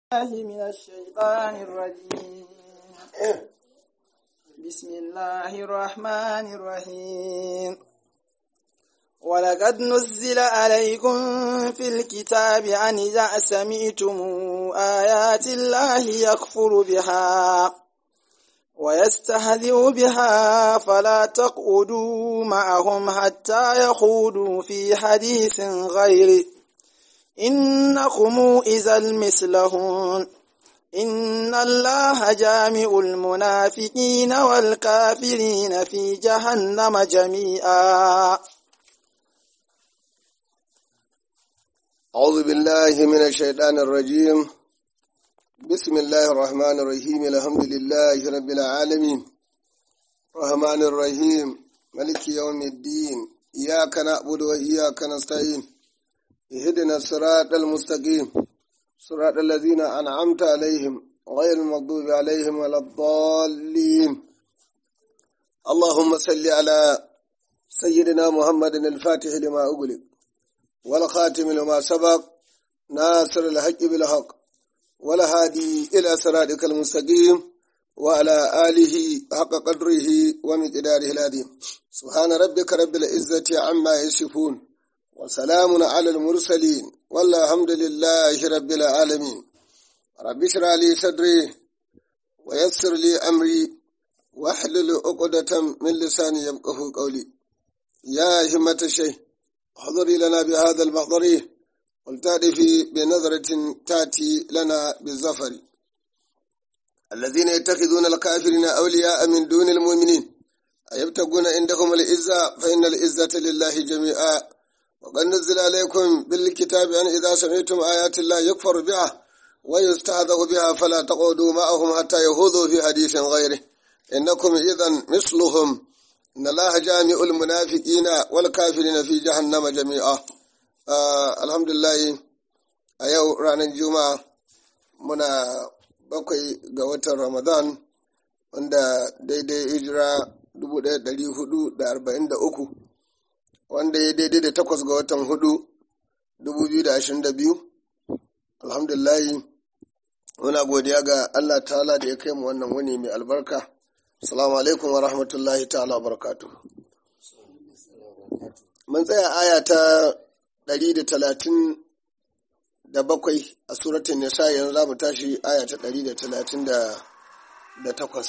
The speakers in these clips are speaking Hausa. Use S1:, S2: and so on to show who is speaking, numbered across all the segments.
S1: الله من الشيطان الرجيم بسم الله الرحمن الرحيم ولقد نزل عليكم في الكتاب أن إذا سمعتم آيات الله يكفر بها ويستهزئ بها فلا تقعدوا معهم حتى يخوضوا في حديث غيره إنكم إذا مثلهم إن الله جامع المنافقين والكافرين في جهنم جميعا
S2: أعوذ بالله من الشيطان الرجيم بسم الله الرحمن الرحيم الحمد لله رب العالمين الرحمن الرحيم ملك يوم الدين إياك نعبد وإياك نستعين اهدنا الصراط المستقيم صراط الذين أنعمت عليهم غير المغضوب عليهم ولا الضالين اللهم صل على سيدنا محمد الفاتح لما أغلق والخاتم لما سبق ناصر الحق بالحق والهادي إلى صراطك المستقيم وعلى آله حق قدره ومقداره العظيم سبحان ربك رب العزة عما يصفون وسلام على المرسلين والحمد لله رب العالمين رب اشرح لي صدري ويسر لي أمري واحلل عقدة من لساني يفقه قولي يا همة الشيخ احضري لنا بهذا المحضر ولتأتي بنظرة تأتي لنا بالظفر الذين يتخذون الكافرين أولياء من دون المؤمنين أيبتغون عندهم العزة فإن العزة لله جميعا وقد نزل عليكم بالكتاب أن إذا سمعتم آيات الله يكفر بها ويستهزأ بها فلا تقعدوا معهم حتى يهوذوا في حديث غيره إنكم إذا مثلهم إن الله جامع المنافقين والكافرين في جهنم جميعا آه الحمد لله أيو رانا الجمعة منا bakwai ga watan Ramadan wanda daidai hijira 1443 wanda ya daidai da takwas ga watan hudu 2022 alhamdulahi muna godiya ga Allah ta'ala da ya kai mu wannan wani mai albarka salamu alaikum wa rahmatullahi ta'ala wa barakatu mun tsaya aya ta 137 a suratun nisa yanzu za mu tashi aya ta 138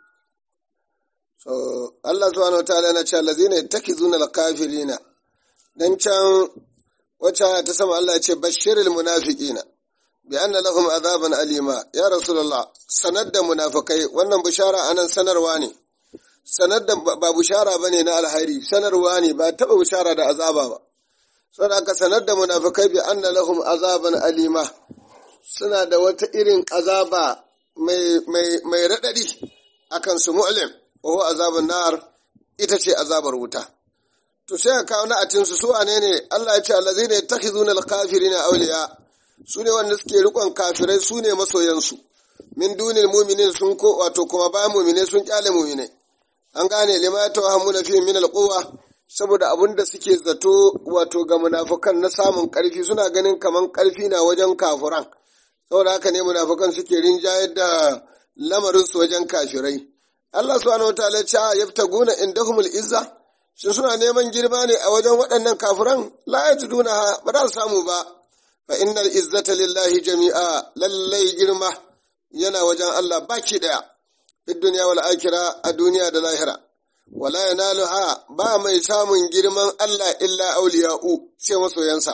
S2: so Allah subhanahu wataala yana cewa lazina yattakhizuna al-kafirina dan can wacce ta sama Allah ya ce bashiril munafiqina bi anna lahum azaban alima ya rasulullah sanar da munafikai wannan bishara anan sanarwa ne sanar da ba bishara bane na alhairi sanarwa ne ba taba bishara da azaba ba saboda aka sanar da munafikai bi anna lahum azaban alima suna da wata irin azaba mai mai mai radadi akan su mu'lim wa azabun nar ita ce azabar wuta to sai ka kawo na'atin su su ane ne Allah ya ce allazina yattakhizuna al-kafirina awliya su ne wanda suke rikon kafirai su ne masoyansu min dunil mu'minin sun ko wato kuma bayan mu'mine sun kyale mu'mine an gane lima tawhamuna fi min al-quwwa saboda abun da suke zato wato ga munafukan na samun karfi suna ganin kaman karfi na wajen kafuran saboda haka ne munafukan suke rinjayar da lamarin su wajen kafirai Allah subhanahu wataala ya ce yaftaguna indahumul izza shin suna neman girma ne a wajen waɗannan kafiran la yajiduna ba za su samu ba fa innal izzata lillahi jami'a lallai girma yana wajen Allah baki daya fid dunya wal akhirah a duniya da lahira wala yanaluha ba mai samun girman Allah illa auliya'u sai masoyansa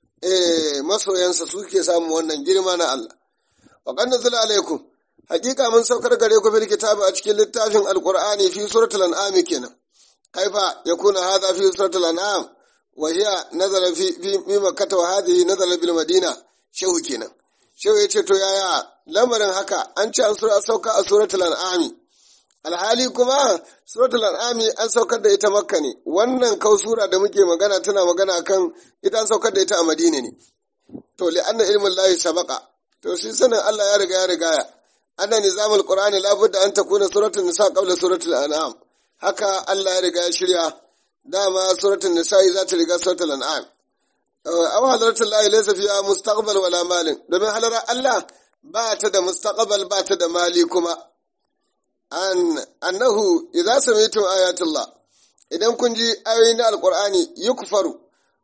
S2: eh masoyansa suke samun wannan girma na Allah wa qad nazala alaikum hakika mun saukar gare ku bil kitabi a cikin littafin alqur'ani fi suratul an'am kenan kaifa yakuna hadha fi suratul an'am wa hiya nazala fi fi makkah wa hadhihi nazala bil madina shehu kenan shehu yace to yaya lamarin haka an ce an sura sauka a suratul an'am alhali kuma suratul an'am an saukar da ita makka ne wannan kau sura da muke magana tana magana kan ita an saukar da ita a madina ne to li anna ilmin lahi sabaqa to shi sanin Allah ya riga ya rigaya anna nizamul qur'ani labudda an takuna suratul nisa qabla suratul an'am haka Allah ya riga ya shirya dama suratul nisa za ta riga suratul an'am aw hadratul lahi laysa fiha mustaqbal wala malin domin halara Allah ba ta da mustaqbal ba ta da mali kuma an annahu idza sami'tum ayatullah idan kun ji ayoyi na alqur'ani yukfaru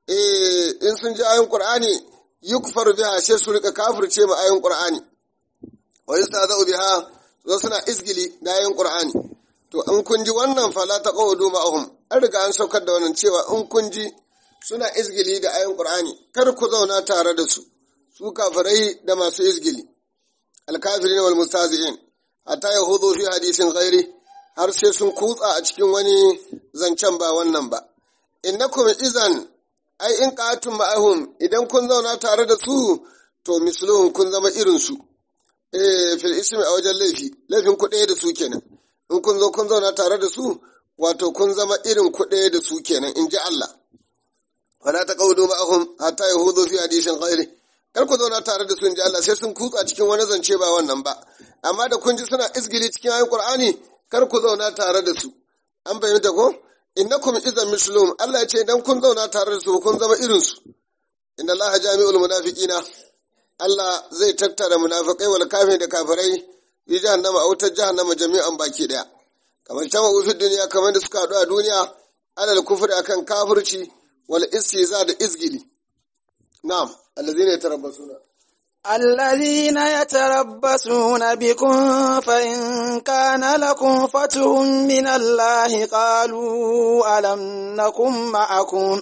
S2: eh in sun ji ayoyin qur'ani yukfaru biha sai su rika kafirce ma ayoyin qur'ani wa yastazau biha zo suna izgili da ayoyin qur'ani to in kun ji wannan fala taqudu ma'ahum an riga an saukar da wannan cewa in kun ji suna izgili da ayoyin qur'ani kar ku zauna tare da su su kafirai da masu izgili alkafirin wal mustazi'in hatta yahudu fi hadisin ghairi har sai sun kutsa a cikin wani zancen ba wannan ba innakum izan ai in qatum ma'ahum idan kun zauna tare da su to misluhum kun zama irin su eh fil ismi a wajen laifi laifin ku ɗaya da su kenan in kun zo kun zauna tare da su wato kun zama irin ku ɗaya da su kenan in ji Allah wala taqawdu ma'ahum hatta yahudu fi hadisin ghairi kar ku zauna tare da su in ji Allah sai sun kutsa cikin wani zance ba wannan ba amma da kun ji suna izgili cikin ayin Qur'ani kar ku zauna tare da su an bayyana ko innakum idan mislum Allah ya ce idan kun zauna tare da su kun zama irin su inna Allah jami'ul munafiqina Allah zai tattara munafikai wal kafir da kafirai yi jahannama a wutar jahannama jami'an baki daya kamar tama fi duniya kamar da suka haɗu a duniya alal kufri akan kafirci wal istiza da izgili na'am allazina yatarabbasuna
S1: الذين يتربصون بكم فإن كان لكم فتح من الله قالوا ألم نكن معكم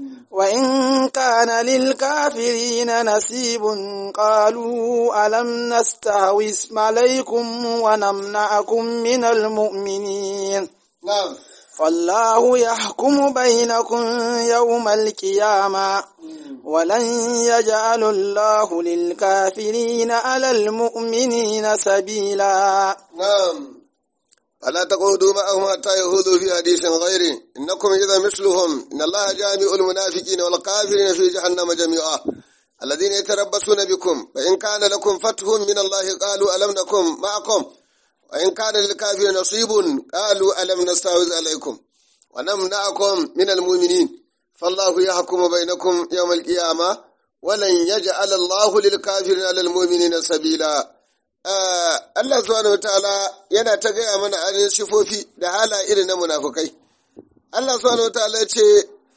S1: وإن كان للكافرين نصيب قالوا ألم نستهوث عليكم ونمنعكم من المؤمنين
S2: na'am
S1: فالله يحكم بينكم يوم القيامة ولن يجعل الله للكافرين على المؤمنين سبيلا
S2: نعم فلا تقعدوا معهم حتى يهودوا في حديث غيره إنكم إذا مثلهم إن الله جامع المنافقين والكافرين في جهنم جميعا الذين يتربصون بكم فإن كان لكم فتح من الله قالوا ألم نكن معكم وإن كان للكافرين نصيب قالوا ألم نستعوذ عليكم ونمنعكم من المؤمنين فالله يحكم بينكم يوم القيامة ولن يجعل الله للكافرين على المؤمنين سبيلا Allah subhanahu wataala yana ta gaya mana ainihin sifofi da hala irin na munafukai. Allah subhanahu wataala ya ce,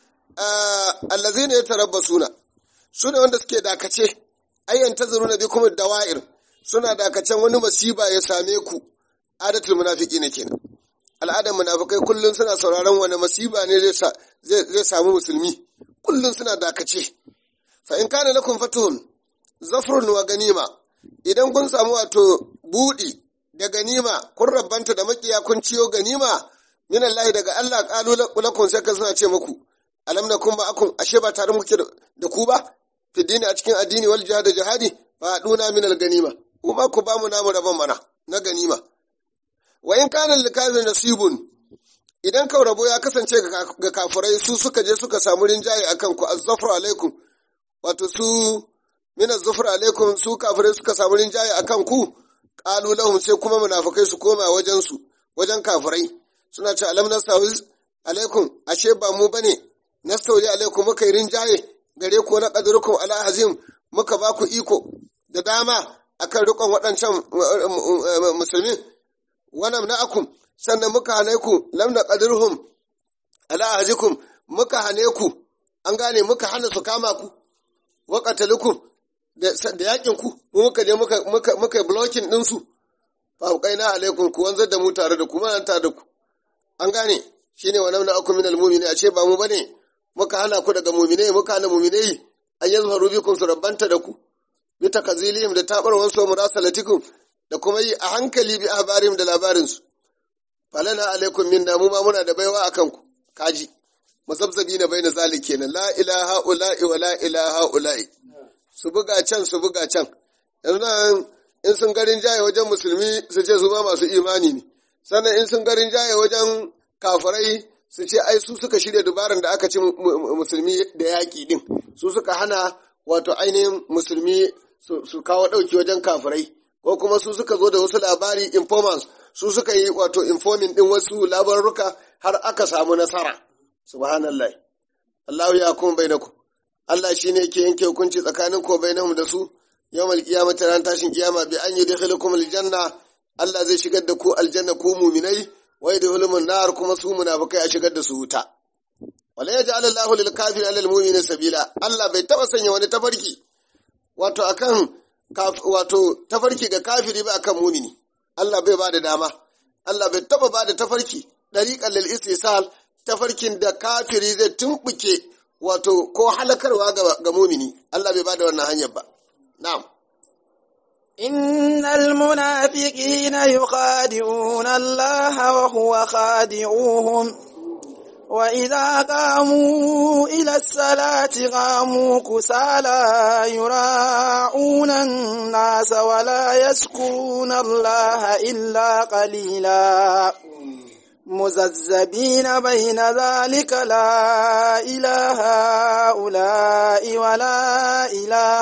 S2: Allazi ne ya tarabba suna, su ne wanda suke dakace, ayyan ta zuru na bi kuma dawa'ir, suna dakacen wani masiba ya same ku, adatul munafiki ne kenan. Al'adar munafukai kullum suna sauraron wani masiba ne zai samu musulmi, kullum suna dakace. Fa in kana lakum fatuhun, zafrun wa ganima, idan kun samu wato buɗi da ganima kun rabbanta da makiya kun ciyo ganima min Allah daga Allah qalu lakum sai suna ce muku alam nakum ma'akum ashe ba tare muke da ku ba fi dini a cikin addini wal jihad da jihadi fa duna min al ganima kuma ku ba mu namu rabon mana na ganima wa in kana lil kafir nasibun idan kau rabo ya kasance ga kafirai su suka je suka samu rinjaye akan ku azzafru alaikum wato su min az-zufr alaikum su kafirai suka samu rinjaye akan ku qalu lahum sai kuma munafikai su koma wajen su wajen kafirai suna ce alam nastawiz alaikum ashe ba mu bane nastawi alaikum muka yi rinjaye gare ku na qadrukum ala hazim muka ba ku iko da dama akan rikon waɗancan musulmi wannan na'akum sannan muka hane ku lam na qadruhum ala hazikum muka hane ku an gane muka hana su kama ku wa qatalukum da yakin ku mu muka je muka muka muka blocking din su fa qaina alaikum ku wanzar da mu tare da ku ma tare da ku an gane shine wa namna akum minal mu'mini a ce ba mu bane muka hana ku daga mu'minai muka hana mu'minai an yazharu bikum su rabbanta da ku bi takazilihim da tabar wasu murasalatikum da kuma yi a hankali bi ahbarim da labarin su falana alaikum minna mu ma muna da baiwa akan ku kaji mazabzabi na baina zalik kenan la ilaha ula'i wa la ilaha ula'i su buga can su buga can yanzu nan in sun garin jaye wajen musulmi su ce su ma masu imani ne sannan in sun garin jaye wajen kafirai su ce ai su suka shirya dubaran da aka ci musulmi da yaƙi din su suka hana wato ainihin musulmi su kawo ɗauki wajen kafirai ko kuma su suka zo da wasu labari informants su suka yi wato informing din wasu labaruka har aka samu nasara subhanallah Allahu ya kuma bainakum Allah shine yake yanke hukunci tsakanin ko bainahum da su yawmal qiyamati ran tashin kiyama bi an yudkhilukum aljanna Allah zai shigar da ku aljanna ku mu'minai wa yudkhilukum nar kuma su munafikai a shigar da su wuta wala yaj'al Allahu lil kafiri alal mu'mini sabila Allah bai taba sanya wani tafarki wato akan wato tafarki ga kafiri ba akan mu'mini Allah bai ba da dama Allah bai taba ba da tafarki dariqan lil istisal tafarkin da kafiri zai tumbuke wato ko halakarwa ga mumini Allah bai bada wannan hanyar ba na'am
S1: إن المنافقين يخادعون الله وهو خادعوهم وإذا قاموا إلى الصلاة قاموا كسالى يراعون الناس ولا يذكرون الله إلا قليلا مززبين بين ذلك لا إله هؤلاء ولا إله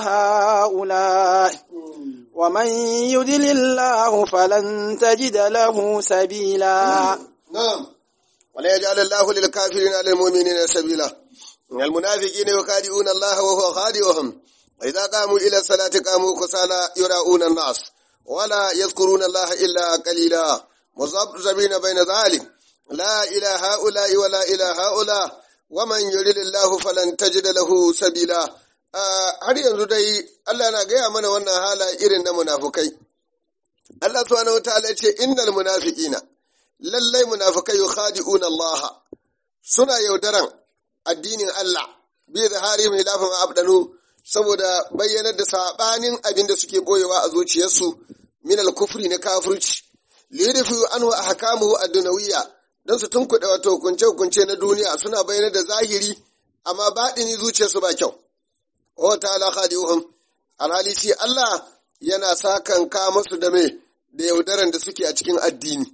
S1: هؤلاء ومن يدل الله فلن تجد له سبيلا
S2: نعم ولا يجعل الله للكافرين على المؤمنين سبيلا المنافقين يخادعون الله وهو خادعهم وإذا قاموا إلى الصلاة قاموا كسالى يراؤون الناس ولا يذكرون الله إلا قليلا مذبذبين بين ذلك لا إلى هؤلاء ولا إلى هؤلاء ومن يرد الله فلن تجد له سبيلا har yanzu dai Allah na gaya mana wannan hala irin na munafukai Allah subhanahu wataala ya ce innal munafiqina lallai munafikai yukhadi'una Allah suna yaudaran addinin Allah bi zaharihim hilafan abdanu saboda bayyanar da sabanin abin da suke boyewa a zuciyarsu min al-kufri na kafirci liyudfi anhu ahkamuhu ad-dunawiyya dan su tunkuɗe wato hukunce hukunce na duniya suna bayyanar da zahiri amma baɗini zuciyarsu ba kyau wa ta'ala khadi'uhum alhali shi Allah yana sakan ka musu da me da yaudaran da suke a cikin addini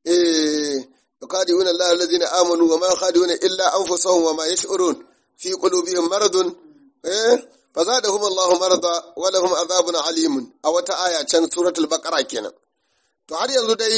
S2: eh khadi'una Allah allazina amanu wa ma khadi'una illa anfusahum wa ma yash'urun fi qulubihim maradun eh fazadahum Allahu marada wa lahum adhabun alimun a wata aya can suratul baqara kenan to har yanzu dai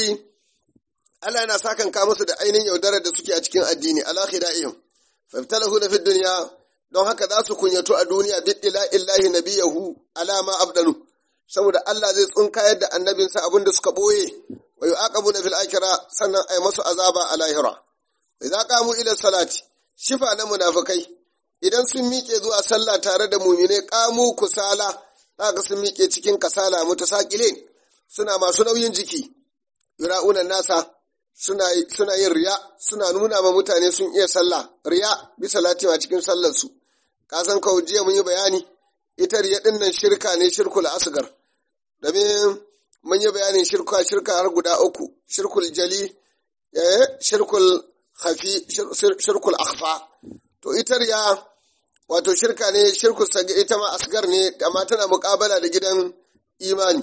S2: Allah yana sakan ka musu da ainihin yaudarar da suke a cikin addini ala khida'ihim fabtalahuna fid dunya don haka za su kunyato a duniya biddila illahi nabiyahu alama abdalu saboda Allah zai tsunkayar da annabinsa abinda suka boye wa yu'aqabuna fil akhirah sannan ay masu azaba a lahira idza qamu ila salati shifa na munafikai idan sun miƙe zuwa sallah tare da mumine qamu kusala zaka sun miƙe cikin kasala mutasaqilin suna masu nauyin jiki yura'una nasa suna suna yin riya suna nuna ma mutane sun iya sallah riya bi salati a cikin sallar su ka san kawo jiya mun yi bayani ita riya din nan shirka ne shirkul asgar domin mun yi bayanin shirka shirka har guda uku shirkul jali eh shirkul khafi shirkul akhfa to ita riya wato shirka ne shirkul sagi ita ma asgar ne amma tana muƙabala da gidan imani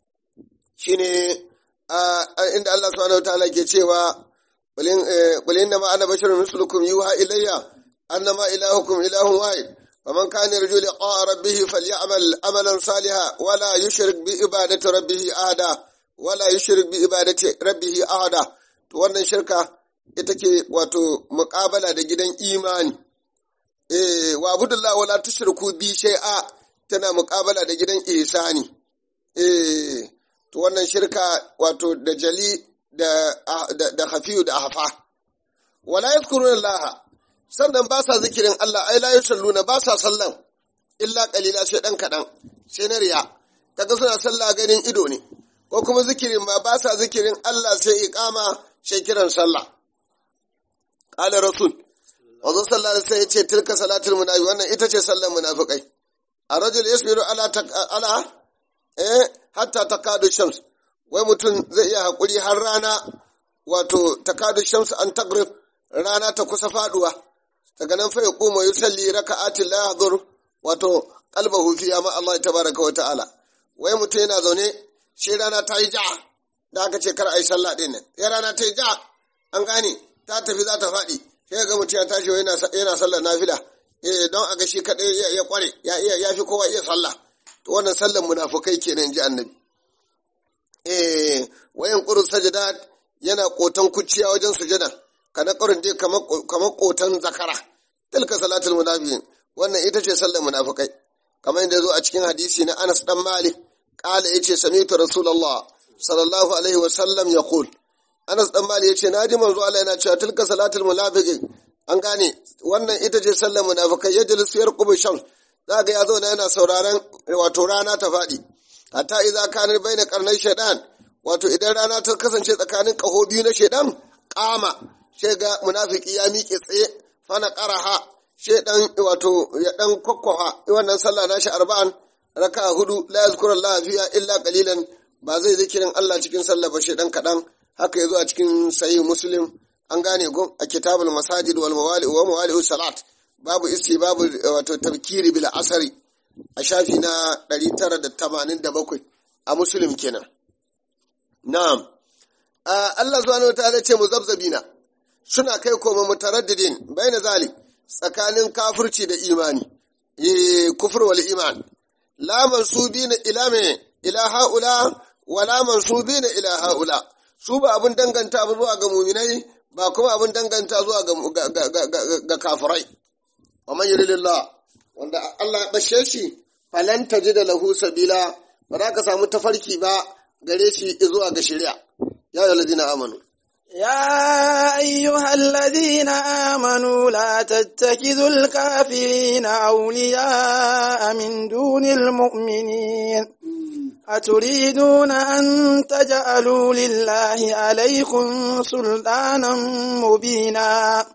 S2: shine inda Allah subhanahu wataala ke cewa qul inna ma ana basharun mislukum yuha ilayya annama ilahukum ilahun wahid faman kana yarju liqa'a rabbih falyamal amalan salihan wala yushrik bi ibadati rabbih ahada wala yushrik bi ibadati rabbih ahada to wannan shirka ita ke wato muqabala da gidan imani eh wa abudullahi wala tushriku bi shay'a tana muqabala da gidan ihsani eh to wannan shirka wato da jali da da hafiyu da hafa wala yazkuruna Allah sannan ba sa zikirin Allah ai la yusalluna ba sa sallan illa qalila sai dan kadan sai na riya kaga suna sallah ganin ido ne ko kuma zikirin ba ba sa zikirin Allah sai iqama sai kiran sallah qala rasul wazo sallallahu alaihi wasallam yace tilka salatul munafiq wannan ita ce sallar munafikai a rajul yasbiru ala ala eh hatta takadu shams wai mutum zai iya haƙuri har rana wato takadu shams an tagrib rana ta kusa faduwa daga nan fa ya kuma yusalli raka'atin la yahdur wato qalbahu fi ma Allah tabaraka wa ta'ala wai mutum yana zaune shi rana ta yi ja da aka ce kar ai sallah din nan ya rana ta yi ja an gane ta tafi za ta faɗi sai ga mutum ya tashi yana yana sallar nafila eh don a ga shi kadai ya kware ya ya fi kowa iya sallah to wannan sallar munafukai kenan ji annabi eh wayan qurus sajadat yana kotan kuciya wajen sujada kana qarin dai kamar kamar kotan zakara tilka salatul munafiqin wannan ita ce sallar munafukai kamar yadda zo a cikin hadisi na Anas dan Malik qala yace sami'tu rasulullah sallallahu alaihi wa sallam yaqul Anas dan Malik yace naji manzo Allah yana cewa tilka salatul munafiqin an gane wannan ita ce sallar munafikai yajlisu yarqubu shams zaka ya zauna yana sauraron wato rana ta faɗi hatta idza kana baina qarnai shaytan wato idan rana ta kasance tsakanin ƙaho biyu na shaidan ƙama sai ga munafiki ya miƙe tsaye fana ƙaraha shaidan wato ya ɗan kwakwafa wannan sallah nashi arba'an raka hudu la yazkuru Allah fiha illa qalilan ba zai zikirin Allah cikin sallah ba shaidan kaɗan haka yazo a cikin sahih muslim an gane go a kitabul masajid wal mawali wa mawali salat babu isti babu wato tabkiri bil asari a shafi na 987 a muslim kenan Na'am, Allah subhanahu wa ta'ala ce mu zabzabina suna kai koma mutaraddidin bai na zali tsakanin kafirci da imani, kufur wal iman. La mansubina ila me ila ha'ula wa la mansubina ila ha'ula. Su ba abin danganta zuwa ga muminai ba kuma abin danganta zuwa ga kafirai. Wa man yuridillah wanda Allah ya bashe shi falan da lahu sabila ba za ka samu tafarki ba gare shi zuwa ga shari'a ya yi lazina amanu
S1: يا أيها الذين آمنوا لا تتخذوا الكافرين أولياء من دون المؤمنين أتريدون أن تجعلوا لله عليكم سلطانا مبينا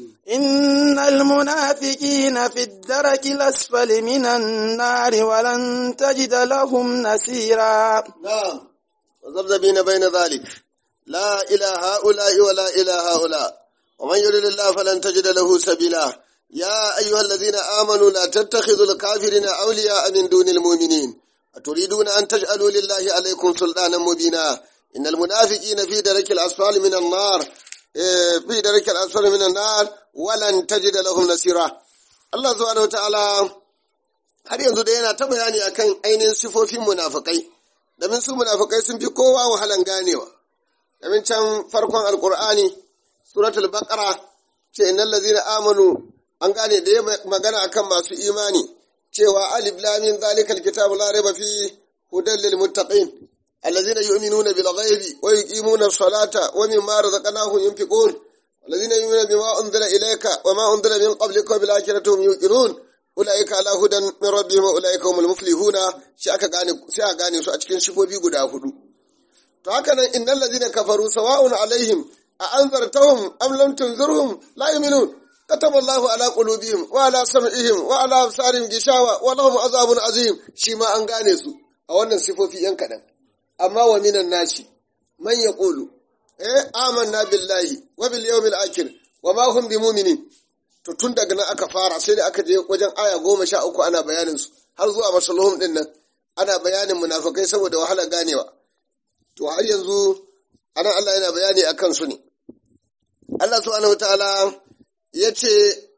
S1: إن المنافقين في الدرك الأسفل من النار ولن تجد لهم نسيرا
S2: نعم وذبذبين بين ذلك لا إلى هؤلاء ولا إلى هؤلاء ومن يرد الله فلن تجد له سبيلا يا أيها الذين آمنوا لا تتخذوا الكافرين أولياء من دون المؤمنين أتريدون أن تجعلوا لله عليكم سلطانا مبينا إن المنافقين في درك الأسفل من النار في درك الأسفل من النار ولن تجد لهم نصيرا الله سبحانه وتعالى har yanzu da yana ta bayani akan ainihin sifofin munafukai domin su munafukai sun fi kowa wahalan ganewa domin can farkon alkur'ani suratul baqara ce innal ladzina amanu an gane da ya magana akan masu imani cewa alif lam min zalikal kitabu la raiba fi hudan lil muttaqin allazina yu'minuna bil ghaibi wa yuqimuna as-salata wa mimma razaqnahum yunfiqun allazina yu'minuna bima unzila ilayka wa ma unzila min qablika wa bil akhirati hum yuqinun ulaika ala hudan min rabbihim wa ulaika humul muflihuna shi aka gane sai a gane su a cikin shifofi guda hudu to haka nan innal ladzina kafaru sawa'un alaihim a anzartahum am lam tunzirhum la yu'minun kataba Allahu ala qulubihim wa ala sam'ihim wa ala absarihim gishawa wa lahum azabun azim shi ma an gane su a wannan sifofi yan kadan amma wa minan nasi man yaqulu eh amanna billahi wa bil yawmil akhir wa ma hum bimu'minin to tun daga nan aka fara sai da aka je wajen aya goma sha uku ana bayanin su har zuwa masalhum din nan ana bayanin munafikai saboda wahalar ganewa to har yanzu anan Allah yana bayani a kansu ne. Allah subhanahu wa ta'ala ya ce,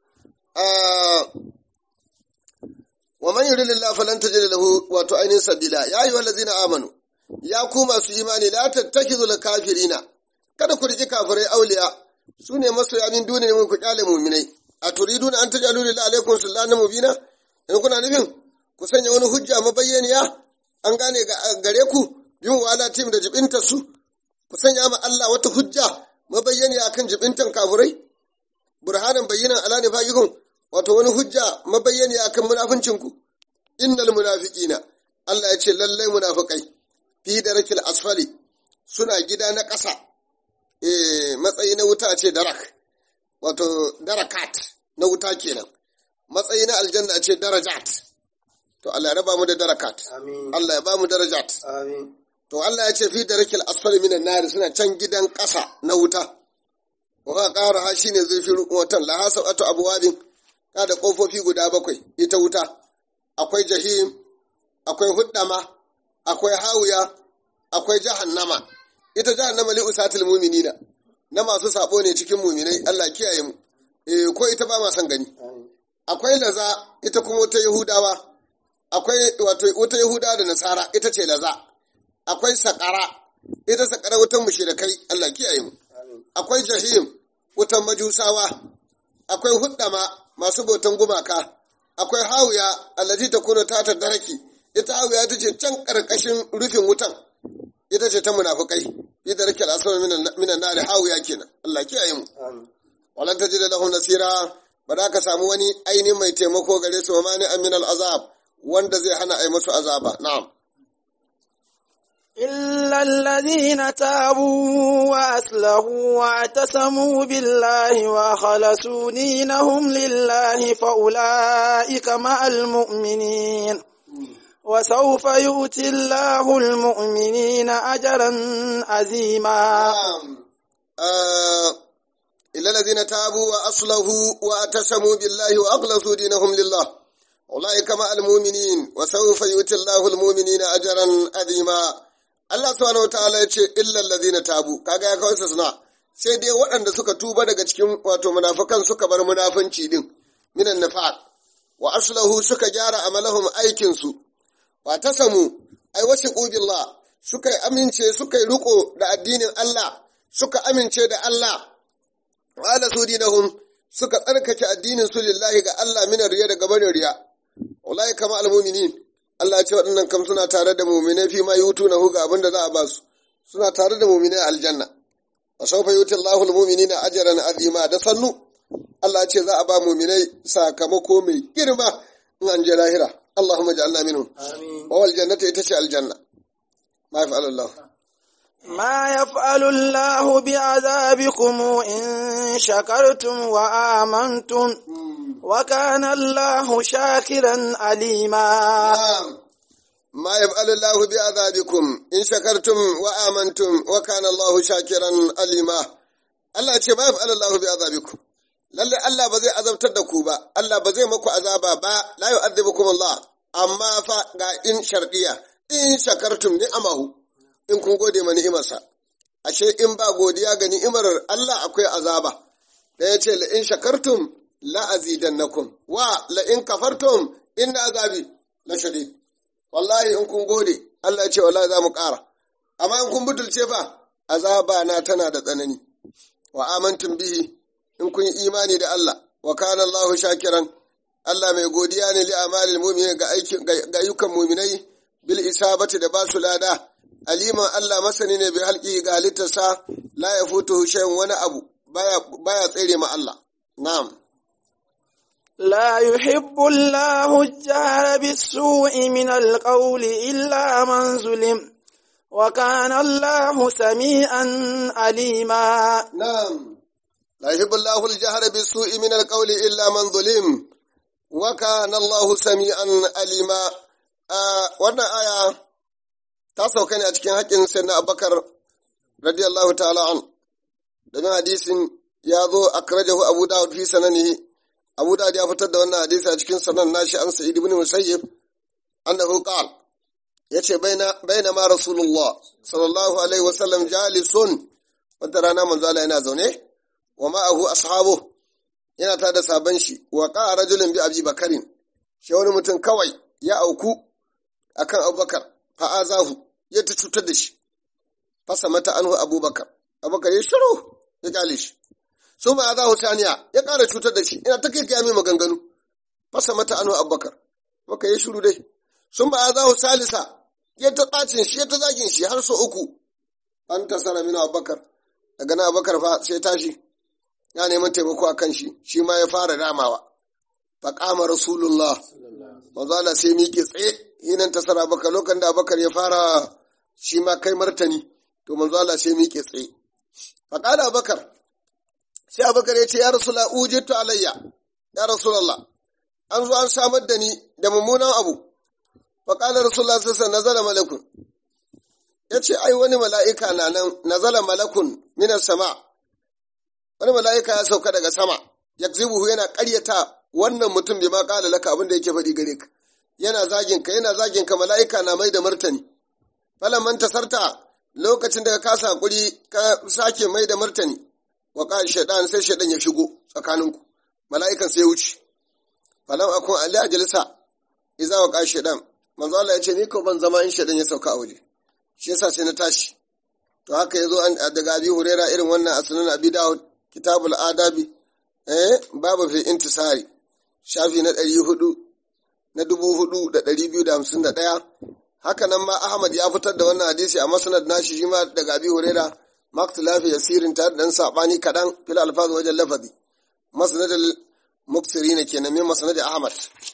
S2: wa man yuri lillah falan tajid lahu wato ainihin sabila ya yi wallazina amanu ya ku masu imani la tattakizu lil kafirina kada ku riki kafirai auliya su ne masoya min duniya mun ku kyale mu'minai a turiduna an tajalu lillahi alaikum sultanan mubina in kuna nufin ku sanya wani hujja mabayyaniya an gane gare ku bin wala tim da jibinta su ku sanya ma Allah wata hujja mabayyani akan jibintan kafurai burhanan bayyinan ala nifaqikum wato wani hujja mabayyani akan munafincin ku innal munafiqina Allah ya ce lallai munafikai fi darakil asfali suna gida na ƙasa eh matsayi na wuta ce darak wato darakat na wuta kenan matsayi na aljanna ce darajat to Allah ya raba mu da darakat
S1: Amin.
S2: Allah ya ba mu darajat
S1: Amin.
S2: To Allah ya ce fi da rakil asfali minan nari suna can gidan ƙasa na wuta. Wa ƙara ha shine zurfin wutan la hasa ato abuwabin ka da ƙofofi guda bakwai ita wuta. Akwai jahim, akwai huddama, akwai hawiya, akwai jahannama. Ita jahannama li usatil mu'minina. Na masu sabo ne cikin mu'minai Allah kiyaye mu. Eh ko ita ba ma san gani. Akwai laza ita kuma wata Yahudawa. Akwai wato wata Yahudawa da Nasara ita ce laza. akwai sakara ita sakara wutan mushrikai Allah kiyaye mu akwai jahim wutan majusawa akwai huddama masu bautan gumaka akwai hawiya allati takunu ta daraki ita hawiya ita ce can karkashin rufin wutan ita ce ta munafikai fi da rake al'asar minan nari hawiya kenan Allah kiyaye mu walan tajida lahum nasira ba za ka samu wani aini mai taimako gare su ma ni aminal azab wanda zai hana ai musu azaba na'am
S1: إلا الذين تابوا وأصلحوا واعتصموا بالله وخلصوا دينهم لله فأولئك مع المؤمنين وسوف يؤتي الله المؤمنين أجرا عظيما
S2: إلا الذين تابوا وأصلحوا واعتصموا بالله وأخلصوا دينهم لله أولئك مع المؤمنين وسوف يؤتي الله المؤمنين أجرا عظيما Allah subhanahu wataala ya ce illal ladina tabu kaga ya kawo suna sai dai waɗanda suka tuba daga cikin wato munafikan suka bar munafunci din minan nifaq wa aslahu suka gyara amalahum aikin su wa tasamu ai wasiqu billah suka amince suka yi riko da addinin Allah suka amince da Allah wa ala dinahum suka tsarkake addinin su lillahi ga Allah minar riya daga barin riya ulai kama almu'minin Allah ce waɗannan kam suna tare da muminai fi ma yutu na huga abin da za a ba su suna tare da muminai aljanna wa sawfa yuti Allahu al-mu'minina ajran azima da sannu Allah ce za a ba muminai sakamako mai girma in an je lahira Allahumma ja'alna minhum wa wal jannatu ita ce aljanna ma yaf'alu Allah
S1: ما يفعل الله بعذابكم إن شكرتم وآمنتم وكان الله شاكرا عليما
S2: ما يفعل الله بعذابكم إن شكرتم وآمنتم وكان الله شاكرا عليما Allah ce ma yaf'al Allah bi azabikum lalle Allah ba zai azabtar da ku ba Allah ba zai maku azaba ba la yu'adhibukum Allah amma fa ga in shardiya in shakartum ni'amahu in kun gode ma ni'imarsa ashe in ba godiya ga ni'imar Allah akwai azaba da ya ce la in shakartum la azidannakum wa la in kafartum inna azabi la shadid wallahi in kun gode Allah ya ce wallahi za mu ƙara amma in kun butulce fa azaba na tana da tsanani wa amantum bihi in kun yi imani da Allah wa kana Allahu shakiran Allah mai godiya ne li amalil mu'minin ga aikin ga ayyukan mu'minai bil isabati da basu lada aliman Allah masani ne bi halki ga halittarsa la yafutuhu shay'un wani abu baya baya tsere ma Allah na'am
S1: لا يحب الله الجهر بالسوء من القول إلا من ظلم وكان الله سميعا عليما
S2: نعم لا يحب الله الجهر بالسوء من القول إلا من ظلم وكان الله سميعا عليما wannan aya ta sauka ne a cikin haƙƙin sayyidina Abubakar radiyallahu ta'ala an domin hadisin ya zo akrajahu Abu Dawud fi sananihi Abu Dawud ya fitar da wannan hadisi a cikin sanan nashi an Sa'id ibn Musayyib annahu qal yace baina baina ma Rasulullah sallallahu alaihi wasallam jalisun wata rana manzo Allah yana zaune wa ma'ahu ashabu yana ta da saban shi wa qa'a rajulun bi Abi Bakarin shi wani mutum kawai ya auku akan Abubakar fa azahu ya ta cutar da shi fasa mata anhu Abubakar Abubakar ya shiru ya kale shi su ma za saniya ya ƙara cutar da shi ina ta kai mai maganganu fasa mata anu abubakar maka ya shuru dai sun ba za salisa ya ta ɓacin shi ya ta zagin shi har so uku an tasara mina abubakar daga na abubakar fa sai tashi ya neman taimako a kan shi shi ma ya fara damawa fa kama rasulullah manzo Allah sai miƙe tsaye hinan tasara abubakar lokacin da abubakar ya fara shi ma kai martani to manzo Allah sai miƙe tsaye fa qala abubakar sai abubakar ya ce ya rasula ujittu alayya ya rasulallah an zo an samar da ni da mummunan abu fa qala rasulullah sallallahu nazala malakun ya ce ai wani mala'ika na nan nazala malakun minas sama wani mala'ika ya sauka daga sama yakzibuhu yana ƙaryata wannan mutum bai ma ƙala laka abin da yake faɗi gare ka yana zagin ka yana zagin ka mala'ika na mai da martani falan tasarta lokacin da ka kasa hakuri ka sake mai da martani wa ƙa shaidan sai shaidan ya shigo tsakaninku mala'ikan sai ya wuce falam akun ali ajalisa iza wa ƙa shaidan manzo Allah ya ce ni ko ban zama in shaidan ya sauka a waje shi yasa sai na tashi to haka yazo an daga abi huraira irin wannan a sunan abi dawud kitabul adabi eh babu fi intisari shafi na ɗari hudu na dubu hudu da ɗari biyu da hamsin da ɗaya haka nan ma ahmad ya fitar da wannan hadisi a masnad nashi shi ma daga abi huraira maktilafi yasirin tare da ɗan saɓani kaɗan fil alfaz wajen lafazi masnad muksirina kenan min masnad ahmad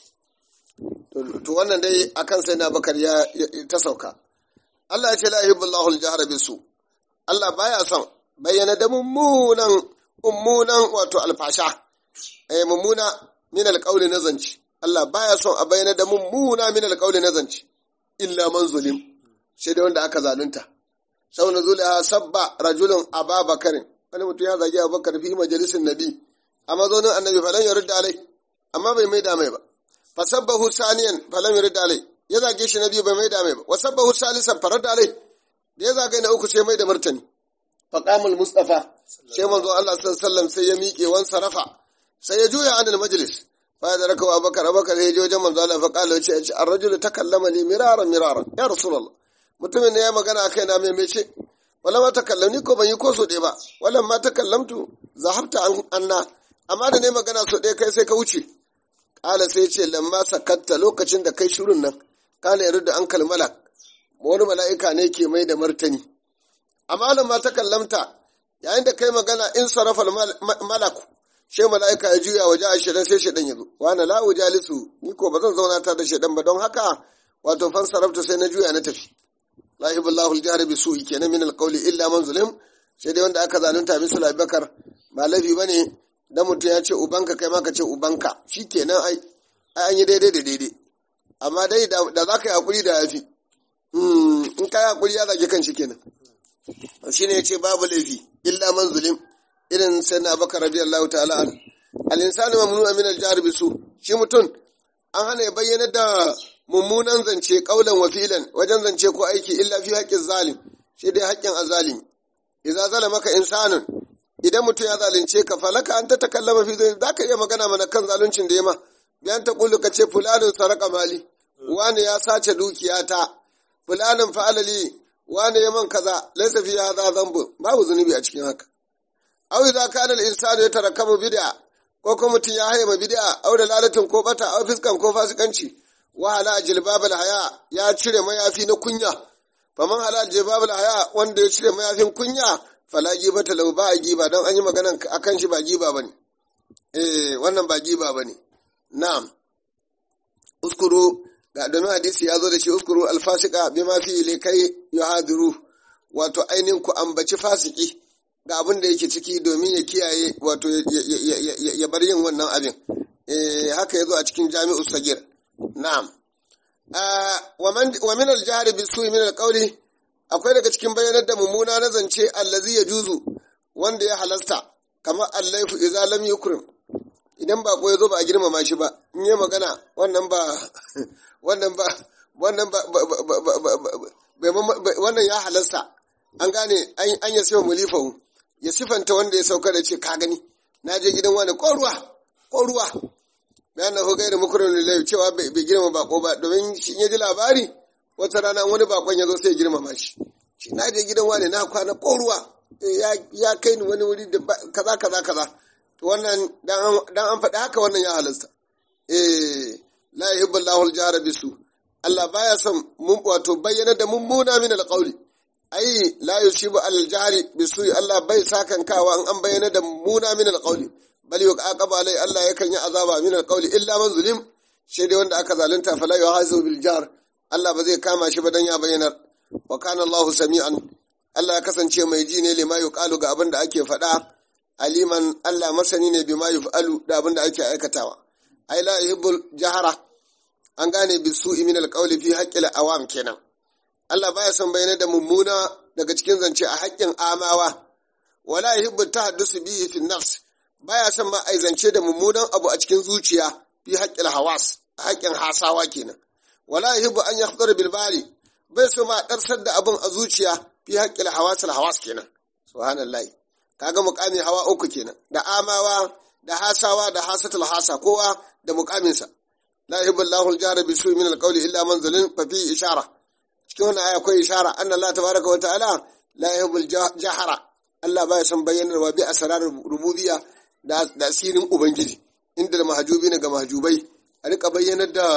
S2: to wannan dai akan sai na bakar ya ta sauka Allah ya ce la yuhibbullahu al-jahra bisu Allah baya son bayyana da mummunan mummunan wato alfasha eh mummuna min alqawli na zanci Allah baya son a bayyana da mummuna min alqawli na zanci illa man zulim sai dai wanda aka zalunta sau na zuliha sabba rajulun ababakarin wani mutum ya zagi abubakar fi majalisin nabi a mazonin annabi falan ya rudda alai amma bai mai mai ba fasabbahu saniyan falan ya rudda alai ya zage shi na biyu bai mai mai ba wasabbahu salisan farar da alai da ya zagaye na uku sai mai da martani faqamul mustafa sai manzo Allah sallallahu sai ya miƙe wan sarafa sai ya juya anil majlis fa da rakawa abakar abakar ya je wajen manzo Allah fa qala ce ar-rajul takallama li miraran miraran ya rasulullah mutumin ne ya magana kai na mece wala ma takallamni ko ban yi ko so ɗaya ba wala ma takallamtu zahabta anna amma da ne magana so ɗaya kai sai ka wuce qala sai ce lamma sakatta lokacin da kai shirun nan kana yarda an kalmala wani mala'ika ne ke mai da martani amma lamma takallamta yayin da kai magana in sarafa malaku she mala'ika ya juya waje a shedan sai shedan ya zo wani la ujalisu ni ko ba zan zauna ta da shedan ba don haka wato fan sarafta sai na juya na tafi la yuhibullahu al-jahr bi su'i kenan min al-qawli illa man zulim sai dai wanda aka zalunta bisu Bakar ba laifi bane dan mutum ya ce ubanka kai ma ka ce ubanka shikenan ai ai an yi daidai da daidai amma dai da za ka yi hakuri da yafi in ka yi hakuri ya zage kan shi kenan shine ya ce babu laifi illa man zulim irin sai na bakar radiyallahu ta'ala an al-insanu mamnu'a min al-jahr bi su shi mutum an hana ya bayyana da mummunan zance kaulan wa filan wajen zance ko aiki illa fi haƙƙin zalim shi dai haƙƙin azalimi idza zalamaka insanun idan mutum ya zalunce ka falaka an ta takallama fi zai zaka iya magana mana kan zaluncin da ya ma bayan ta kullu ka ce fulanin saraka mali wani ya sace dukiyata fulanin fa'alali wani ya man kaza laysa fi hadha dhanbu babu zunubi a cikin haka aw idza kana al-insanu yatarakabu bid'a ko kuma mutum ya haye ma bid'a aw da lalatin ko bata aw fiskan ko fasikanci wahala jilbabal haya ya cire mayafi na kunya faman halal jilbabal haya wanda ya cire mayafin kunya fala giba talau ba a giba don an yi magana akan shi ba giba bane eh wannan ba giba bane na'am uskuru ga domin hadisi ya zo da shi uskuru alfasika bima fi likai yuhadiru wato ainihin ku ambaci fasiki ga abin da yake ciki domin ya kiyaye wato ya bar yin wannan abin eh haka ya zo a cikin jami'u sagir Na'am. Wa min al-jahri bi su'i min al-qawli akwai daga cikin bayanar da mummuna na zance allazi ya juzu wanda ya halasta kamar allaifu idza lam yukrim idan ba ko yazo ba a girmama shi ba in yi magana wannan ba wannan ba wannan ba wannan ya halasta an gane an ya sifa mulifahu ya sifanta wanda ya sauka da ce ka gani na je gidan wani ko ruwa ko ruwa bayan na hukai da mukurin lillahi cewa bai girma bako ba domin shi ya ji labari wata rana wani bakon ya zo sai ya girmama shi shi na je gidan wani na kwana ko ruwa ya kai ni wani wuri da kaza kaza kaza to wannan dan an faɗi haka wannan ya halasta eh la yuhibbu Allahu al-jahra bisu Allah baya son mun wato bayyana da mummuna min al-qawli ai la yusibu al-jahri bisu Allah bai sakan kawa an bayyana da mummuna min al-qawli bal yuqaba alai Allah yakan yi azaba min alqawli illa man zulim shi dai wanda aka zalunta fala yuhazu bil jar Allah ba zai kama shi ba dan ya bayyanar wa kana Allahu sami'an Allah ya kasance mai ji ne lima yuqalu ga abin da ake faɗa aliman Allah masani ne bima yuf'alu da abin da ake aikatawa ai la yuhibbul jahara an gane bisu'i min alqawli fi haqqil awam kenan Allah baya son bayyana da mummuna daga cikin zance a haƙƙin amawa wala yuhibbu tahaddusu bihi fi nafs baya son ma aizance da mummunan abu a cikin zuciya fi haƙƙin hawas a haƙƙin hasawa kenan wala yuhibbu an yakhdar bil bali bai so ma darsar da abun a zuciya fi haƙƙin hawas al hawas kenan subhanallahi kaga muqami hawa uku kenan da amawa da hasawa da hasatul hasa kowa da muqaminsa la yuhibbu Allahu al jahra bi su'i min al qawli illa man zalim fa fi ishara cikin wannan aya akwai ishara anna Allah tabaraka wa ta'ala la yuhibbu al jahra Allah baya son bayyanarwa bi asrarar rububiyya da asirin Ubangiji, inda da mahajubi ga mahajubai, a rika bayyanar da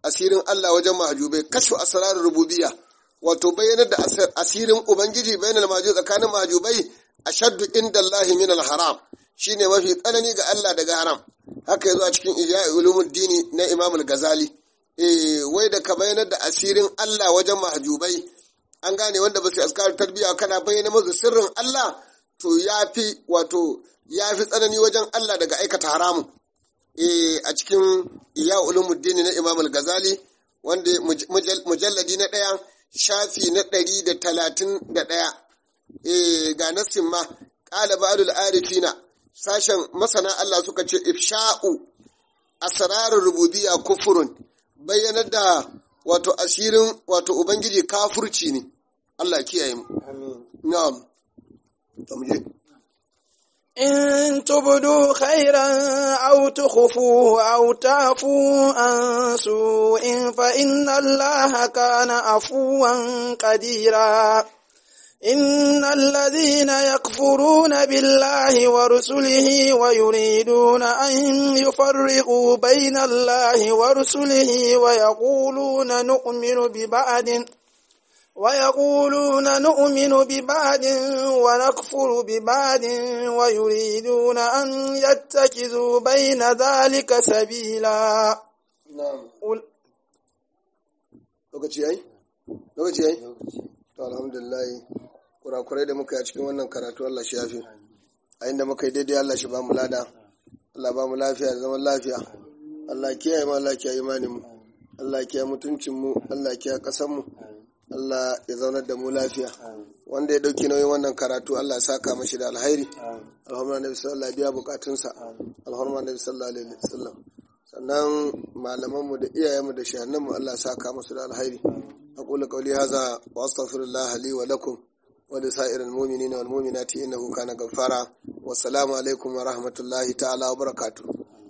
S2: asirin Allah wajen mahjubai kashfu asrar rububiyya wato bayyanar da asirin ubangiji bainal mahjub tsakanin mahjubai ashaddu inda Allah min al haram shine mafi tsanani ga Allah daga haram haka yazo a cikin ihya ulumuddin na Imam al-Ghazali eh wai da ka bayyanar da asirin Allah wajen mahjubai an gane wanda ba su askar tarbiyya kana bayyana musu sirrin Allah to yafi wato yafi tsanani wajen Allah daga aikata haramun eh a cikin ihya ulumuddin na Imam al-Ghazali wanda mujalladi na ɗaya shafi na ɗari da talatin da ɗaya ga nassin ma ƙala ba'adul arifina sashen masana Allah suka ce ifsha'u asrarar rububiyya kufurun bayyanar da wato asirin wato ubangiji kafurci ne Allah kiyaye mu na'am to mu je
S1: إن تبدوا خيرا أو تخفوه أو تعفوا عن سوء فإن الله كان عفوا قديرا إن الذين يكفرون بالله ورسله ويريدون أن يفرقوا بين الله ورسله ويقولون نؤمن ببعض ويقولون نؤمن ببعض ونكفر ببعض ويريدون أن يتخذوا بين ذلك سبيلا
S2: na'am lokaci yayi lokaci yayi to alhamdulillah kurakurai da muka yi a cikin wannan karatu Allah shi yafi a inda muka yi daidai Allah shi ba mu lada Allah ba mu lafiya da zaman lafiya Allah kiyaye mu Allah kiyaye imanin mu Allah kiyaye mutuncin mu Allah kiyaye kasan mu Allah ya zaunar da mu lafiya wanda ya dauki nauyin wannan karatu Allah ya saka mashi da alhairi alhamdulillah nabi sallallahu alaihi biya bukatunsa alhamdulillah nabi sallallahu alaihi wasallam sannan malamanmu da iyayenmu da shahannanmu Allah ya saka musu da alhairi aqulu qawli hadha wa astaghfirullah li wa lakum wa li sa'iril mu'minina wal mu'minati innahu kana ghaffara wa assalamu alaikum wa rahmatullahi ta'ala wa barakatuh